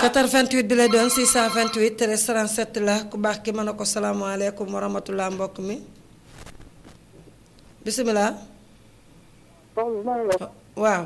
88 bi lay doon 628 13 37 la ku baax ki mën a ko salaamaaleykum wa rahmatulah mbokk mi bisimilah. waaw.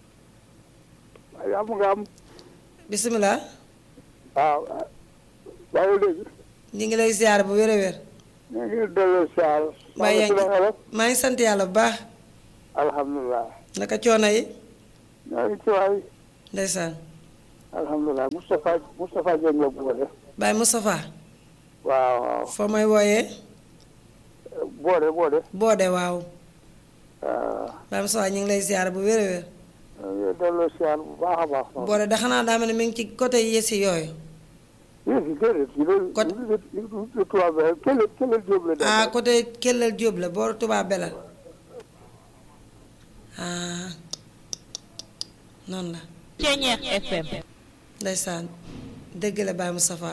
am nga am. bisimilah. waaw. waaw léegi. ñu ngi lay ziar bu wér a wér. ñu ngi delloo ziar. maa yaa ngi maa ngi sant yàlla bu baax. alhamdulilah. naka coono yi. ñoo ngi ci waay. ndeysaan. alhamdulilah Moustapha Moustapha Dieng nga boole. Baye Moustapha. waaw waaw. foo may wooyee. boode boode. boode waaw. waaw. Baye Moustapha ñu ngi lay ziar bu wér a wér. ñu ngi delloo ziar bu baax a baax. boode da xanaa daa mel ne mi ngi ci côté yësi yooyu. yéen si déedéet. Côté- li li tubaab bi Kellel Kellel Diop la. ah côté Kellel Diop la booru tubaab be la ah noonu la Ceñeex FM ndeysaan dëgg la Baye Moustapha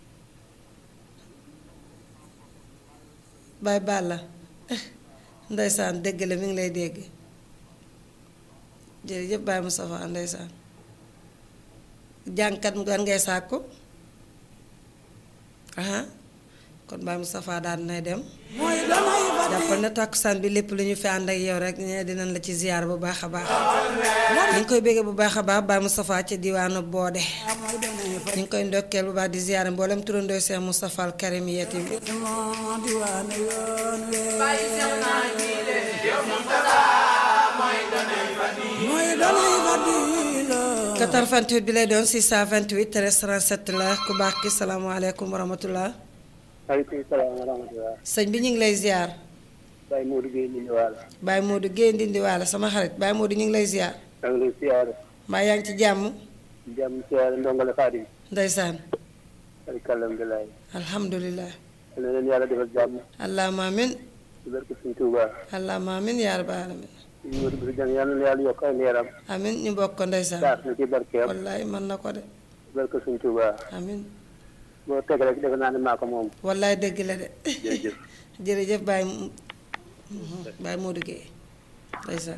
Baye Balla ndeysaan dëgg la mi ngi lay dégg jërëjëf Baye Moustapha ndeysaan jàngkat mu gan ngay sàkku aha kon Baye Moustapha daal nay dem jàppal na tàkkusaan bi lépp lu ñu fi ànd ak yow rek ñe dinañ la ci ziar bu baax a baax ñu ngi koy béggee bu baax a baax Baye Moustapha ca diwaanu Boode ñu ngi koy ndokkeel bu baax di ziar mboolem turandoo Cheikh Moustapha al Karim yeeti bi 88 bi lay doon 628 13 37 la ku baax ki salaamaaleykum wa rahmatullah maaleykum salaam wa rahmatulah. sëñ bi ñu ngi lay ziar Baye Modou Gueye ñu waala. Baye Modou Guèye Ndindi waala sama xarit Baye Modou ñu ngi lay ziar maa ngi lay ziar. mbaa yaa ngi ci jàmm jàmm ziar ndongole Xaadim. ndeysaan alhamdulilah. alhamdulilah na leen yàlla defal jàmm. allahumma amin ci barke Sëñ Tuuba. allahumma amin yaa rabbal alamin ñu Modou Gueye jàng yàlla na yàlla yokk ay leeram. amin ñu bokk ko ndeysaan saas na ci barkeem. wallaay mën na ko de ci barke Sëñ Tuuba. amin boo teg rek defe naa ne maa ko moom. wallaay dëgg la de jërëjëf. jërëjëf Baye Mo- Baye Modou Guèye ndeysaan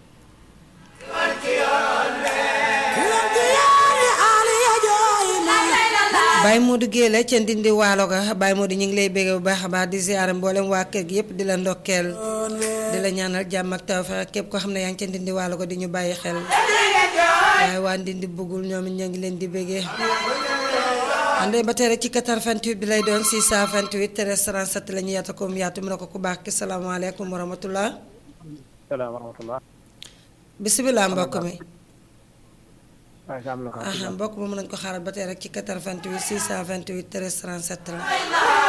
Baye Modou Guèye la ca Ndindi waalo ga Baye Modou ñu ngi lay bégge bu baax a baax di ziare mboolem waa kër gi yëpp di la ndokkeel di la ñaanal jàmm ak tawfeex ak képp koo xam ne yaa ngi ca Ndindi waalo ga di ñu bàyyi xel waaye waa Ndindi bëggul ñoom it ñoo ngi leen di béggee àndee ba tey rek ci 88 bi lay doon 628 13 37 la ñu yaata koom yaatu mu ne ko ku baax ki salaamaaleykum wa rahmatullah salaam wa rahmatulah. bisimilah mbokk mi waaye am na ko. aha mbokk mi mën nañu ko xaaral ba tey rek ci 88 628 13 37 la